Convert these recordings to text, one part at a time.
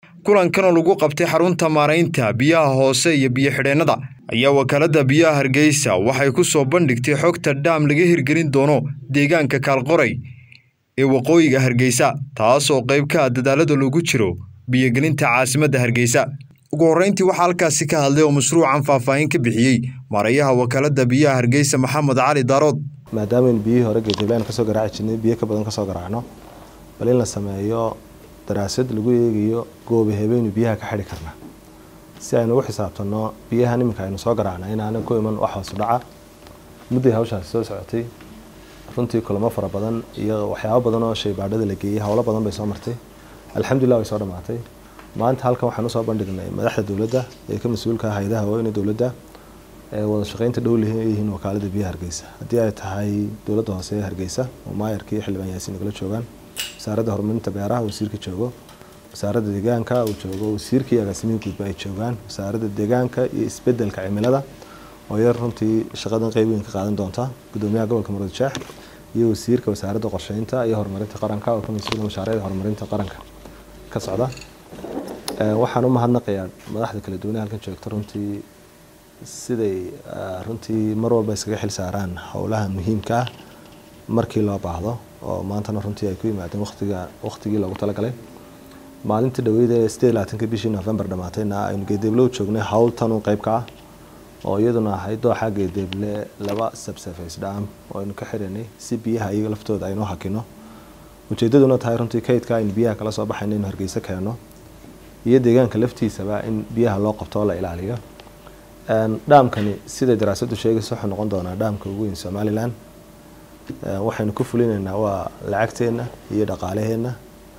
kulankanoo lagu qabtay xarunta maaraynta biyaha hoose iyo biyo-xidheennada ayaa wakaaladda biyaha hargeysa waxay ku soo bandhigtay xogta dhaam laga hirgelin doono deegaanka kaalqoray ee waqooyiga hargeysa taasoo qayb ka ah dadaalada lagu jiro biyogelinta caasimadda hargeysa ugu horreyntii waxaa halkaasi ka hadlay oo mashruucan faahfaahin ka bixiyey maarayaha wakaaladda biyaha hargeysa maxamed cali daarood maadaamaaynu biyihii hore geediblaan kasoo garaaci jirnay biyo ka badan kasoo garaacno bal in la sameeyo daraasad lagu eegayo gooba habeynu biyaha ka xidhi karna si aynu ugu xisaabtanno biyahan iminka aynu soo garaacna inaana ku iman wax hoosu dhaca mudday hawshaasi soo socotay runtii kulamo fara badan iyo waxyaabo badan oo shaybaadhada la geeyey howlo badan bay soo martay alxamdulilah way soo dhammaatay maanta halkan waxaan usoo bandhignay madaxda dowladda ee ka mas-uulka hay-adaha waaweyne dowladda ee wada shaqeynta dhow leeyihiin wakaalada biyaha hargeysa haddii ay tahay dowladda hoose ee hargeysa oo maayarkii xildhibaan yaasiin nagala joogaan wasaaradda horumarinta beeraha wasiirka joogo wasaaradda deegaanka uu joogo wasiirkii agaasimihii guudba ay joogaan wasaaradda deegaanka iyo isbedelka cimilada oo yar runtii shaqadan qeyb weyn ka qaadan doonta gudoomiyaha gobolka muruud jeex iyo wasiirka wasaaradda qorsheynta iyo horumarinta qaranka oo ka mas-uula mashaariicda horumarinta qaranka ka socda waxaan u mahadnaqayaa madaxda kala duwanee halkan joogta runtii siday runtii mar walba iskaga xil saaraan howlaha muhiimka ah markii loo baahdo oo maantana runtii ay ku yimaadeen watiga waqtigii loogu talagalay maalintii dhaweyd ee sideed labaatanka bishii november dhamaatayna aynu geedeeblo u joognay howl tanun qeyb ka ah oo iyaduna ahayd dooxa geedeeble laba subsurface dham oo aynu ka xiranay si biyaha iyaga laftooda aynu hakino ujeedaduna tahay runtii kaydka aynu biyaha kala soo baxayna inu hargeysa keeno iyo deegaanka laftiisaba in biyaha loo qabto oo la ilaaliyo dhaamkani siday daraasadu sheegaysa wuxuu noqon doonaa dhaamka ugu weyn somalilan waxaynu ku fulinaynaa waa lacagteenna iyo dhaqaalaheenna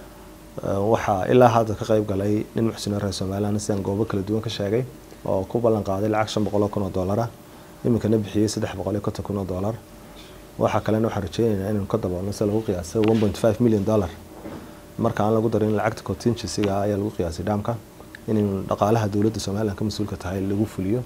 waxaa ilaa hadda ka qeyb galay nin muxsino reer somalilan sidaan goobo kala duwan ka sheegay oo ku ballan qaaday lacag shan boqol oo kun oo doolara iminkana bixiyey saddex boqol iyo konton kun oo doolar waxaa kalena waxaan rajeynaynaa inaynu ka daboolno sida lagu qiyaasay one point five million dollar marka aan lagu darin lacagta contingencyga ayaa lagu qiyaasay dhaamka inaynu dhaqaalaha dowladda somalilan ka mas-uulka tahay lagu fuliyo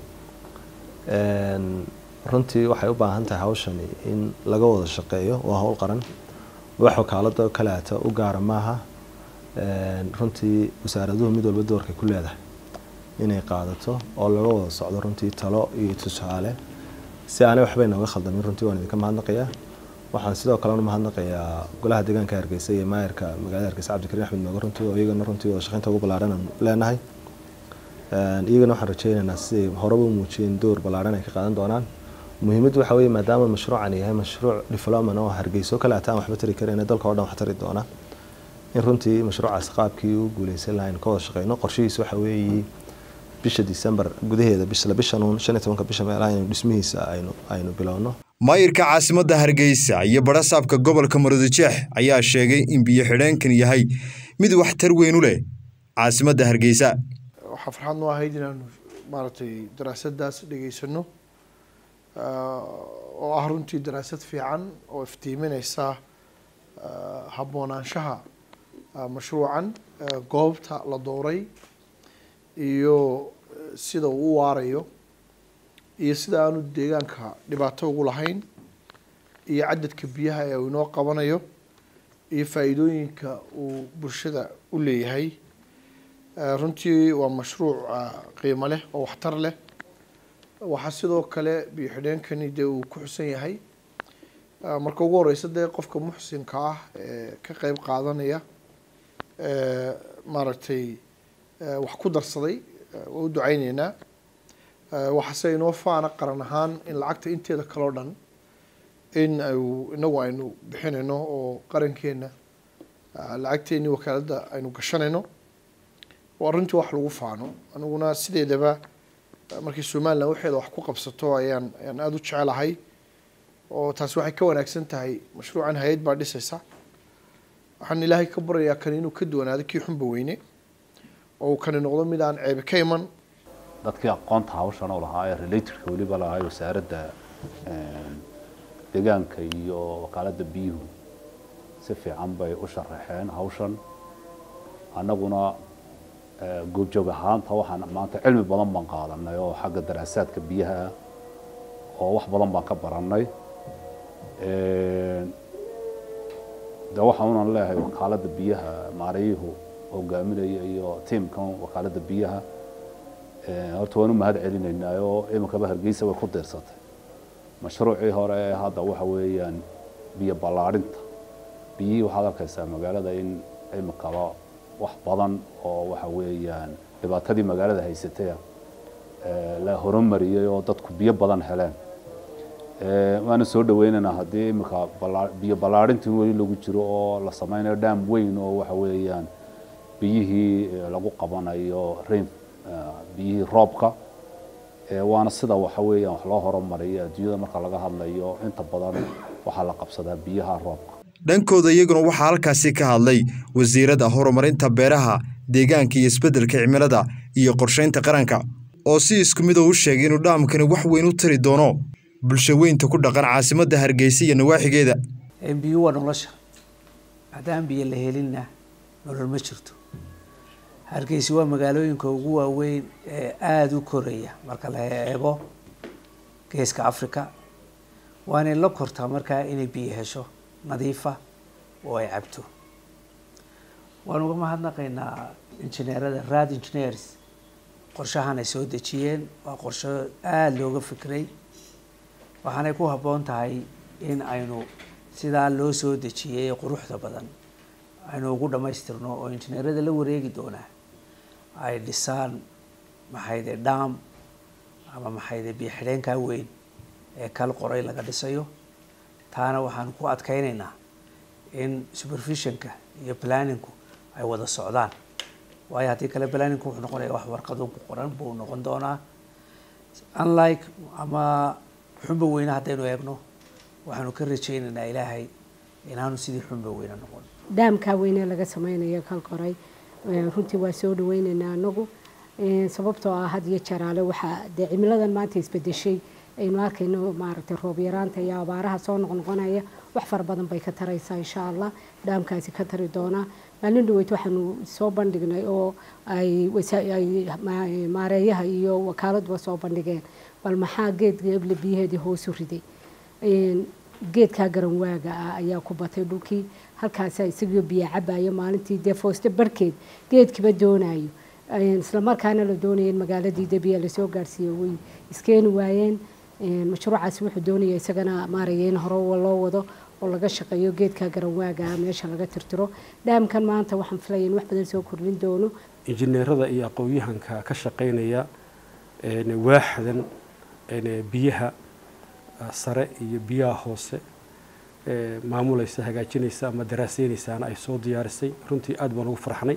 runtii waxay u baahan tahay hawshani in laga wada shaqeeyo waa howl qaran wax wakaalada kaleata u gaara maaha runtii wasaaraduhu mid walba doorkay ku leedahay inay qaadato oo laga wada socdo runtii talo iyo tusaale si aanay waxbay nooga khaldamin runtii waan idinka mahadnaqayaa waxaan sidoo kale u mahadnaqayaa golaha deegaanka hargeysa iyo maayarka magaalada hargeysa cabdikariin axmed mooge runtii oo iyagana runtii wada shaqeynta ugu ballaaran aan leenahay iyagana waxaan rajeynaynaa siday horeba u muujiyeen door ballaaran ay ka qaadan doonaan muhiimaddu waxa weeye maadaama mashruucan yahay mashruuc development oo hargeyso kale ataan waxba tari karayna dalka oo dhan wax tari doona in runtii mashruucaas qaabkii u guuleysan lahayn ka wada shaqeyno qorshihiisa waxa weeye bisha december gudaheeda bisla bishanuun shan iyo tobanka bisha meelaha inaynu dhismihiisa aynu aynu bilowno maayirka caasimadda hargeysa iyo badhasaabka gobolka murudijeex ayaa sheegay in biyo xidheenkan yahay mid waxtar weyn u leh caasimadda hargeysa waxaa farxad noo ahayd inaanu maaragtay daraasadaas dhegeysano oo ah runtii daraasad fiican oo iftiimineysa habboonaanshaha mashruucan goobta la dooray iyo sida uu u waarayo iyo sida aanu deegaanka dhibaato ugu lahayn iyo cadadka biyaha ee uu inoo qabanayo iyo faa-iidooyinka uu bulshada u leeyahay runtii waa mashruuc qiimo leh oo waxtar leh waxaa sidoo kale biyo xidheenkani dee uu ku xusan yahay marka ugu horeysa dee qofka muxsinka ah ee ka qeyb qaadanaya maaragtay wax ku darsaday waa u duceyneynaa waxaase inoo faana qaran ahaan in lacagta inteeda kaleo dhan in ayu inagu aynu bixinayno oo qarankeena lacagteeni wakaaladda aynu gashanayno waa runtii wax lagu faano aniguna sideedaba markii somalilan waxeeda wax ku qabsato ayaan ayaan aada u jecelahay oo taasi waxay ka wanaagsan tahay mashruucan hay-ad baa dhisaysa waxaan ilaahay ka baryayaa kan inuu ka duwanaado kii xunba weyne oo uu kani noqdo mid aan ceebi ka iman dadkii aqoonta hawshan oo lahaa ee relatedka weliba lahaa wasaaradda deegaanka iyo wakaaladda biyuhu si fiican bay u sharaxeen hawshan annaguna goobjoog ahaanta waxaan maanta cilmi badan baan qaadanay oo xagga daraasaadka biyaha oo wax badan baan ka barannay de waxaan unan leeyahay wakaaladda biyaha maarayuhu hogaaminaya iyo tiimkan wakaaladda biyaha horta waan u mahad celinaynaa oo iminkaba hargeysa way ku diirsatay mashruucii hore ee hadda waxa weeyaan biyo ballaadhinta biyihii waxaad arkaysaa magaalada in iminkaba wax badan oo waxa weeyaan dhibaatadii magaalada haysatay la horumariyey oo dadku biyo badan heleen waana soo dhaweynaynaa haddii iminka biyo ballaadhintii weli lagu jiro oo la sameynayo dhaam weyn oo waxa weeyaan biyihii lagu qabanayo rain biyihii roobka waana sida waxa weeyaan wax loo horumariyo adduunyada marka laga hadlayo inta badan waxaa la qabsadaa biyaha roobka dhankooda iyaguna waxaa halkaasi ka hadlay wasiirada horumarinta beeraha deegaanka iyo isbeddelka cimilada iyo qorsheynta qaranka oo si isku mid oo u sheegay inuu dhaamkani wax weyn u tari doono bulsho weynta ku dhaqan caasimadda hargeysa iyo nawaaxigeeda biyo waa nolosha haddaan biyo la helinna nolol ma jirto hargeysa waa magaalooyinka ugu waaweyn ee aada u koraya marka la eego geeska africa waanay la kortaa markaa inay biyo hesho nadiifa oo ay cabto waan uga mahadnaqaynaa injineerada rad engineers qorshahan ay soo dejiyeen waa qorsho aada looga fikray waxaanay ku habboon tahay in aynu sidaa loo soo dejiyey ee quruxda badan aynu ugu dhammaystirno oo injineerada la wareegi doonaa ay dhisaan maxayde dham ama maxayde biyo xidheenkaa weyn ee kal qoray laga dhisayo taana waxaan ku adkeynaynaa in supervisionka iyo planningku ay wada socdaan waayo haddii kale planningku wuxuu noqonaya wax warqado ku qoran buu noqon doonaa unlike ama xunba weyne haddaynu eegno waxaanu ka rajaynaynaa ilaahay inaanu sidii xunba weyne noqon dhaamkaa weyne laga sameynaya kal qoray runtii waa soo dhaweynaynaa anagu sababtoo ah had iyo jaraale waxaa dee cimiladan maanta isbedeshay aynu arkayno maaragtay roob yaraanta iyo abaaraha soo noqnoqonaya wax fara badan bay ka taraysaa insha allah dhaamkaasi ka tari doonaa maalin dhaweyd waxaanu soo bandhignay oo ay maareeyaha iyo wakaaladba soo bandhigeen bal maxaa geedka eble biyaheedii hoosu riday geedkaa garanwaaga ah ayaa ku batay dhulkii halkaasa isagoo biyo cabaya maalintii dee fooste barhkeed geedkiba doonayo islamarkaana la doonaya in magaaladii debiya lasoo gaarhsiiyo way iskeeni waayeen mashruucaasi wuxuu doonaya isagana maaraya in hore loo wado oo laga shaqeeyo geedka garanwaaga meesha laga tirtiro dhaamkan maanta waxaan filaya in wax badan soo kordhin doono injineerada iyo aqoon-yahanka ka shaqeynaya waaxdan biyaha sare iyo biyaha hoose maamulaysa hagaajinaysa ama daraaseynaysaana ay soo diyaarisay runtii aad baan ugu farxnay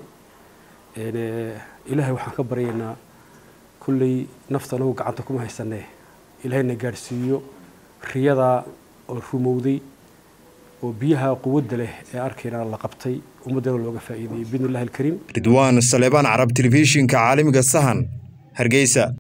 ilaahay waxaan ka baryaynaa kulley nafta anagu gacanta kuma haysanee ilaahayna gaadhsiiyo riyadaa oo rumowday oo biyaha quwadda leh ee arkayna la qabtay ummaddana looga faa'iideeyey biidni illahi alkariim ridwaan saleebaan carab telefishinka caalamiga sahan hargeysa